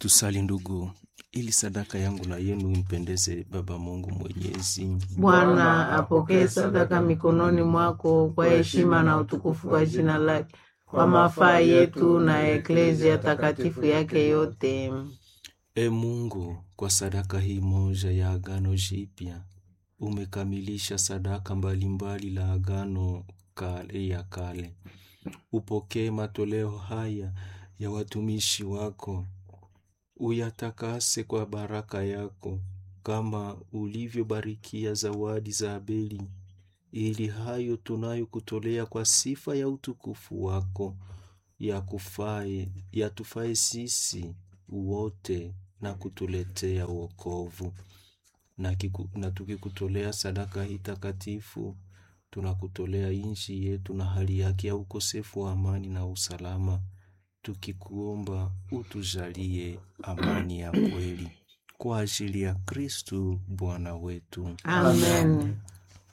Tusali ndugu, ili sadaka yangu na yenu impendeze Baba Mungu Mwenyezi. Bwana apokee sadaka mikononi mwako kwa heshima na utukufu kwa jina lake, kwa mafaa yetu na eklezia takatifu yake yote. E Mungu, kwa sadaka hii moja ya agano jipya umekamilisha sadaka mbalimbali la agano kale ya kale. Upokee matoleo haya ya watumishi wako, uyatakase kwa baraka yako, kama ulivyobarikia zawadi za Abeli, ili hayo tunayokutolea kwa sifa ya utukufu wako yakufae yatufae sisi wote na kutuletea wokovu. Na, kiku, na tukikutolea sadaka hii takatifu tunakutolea nchi yetu na hali yake ya ukosefu wa amani na usalama, tukikuomba utujalie amani ya kweli kwa ajili ya Kristu Bwana wetu. Amen.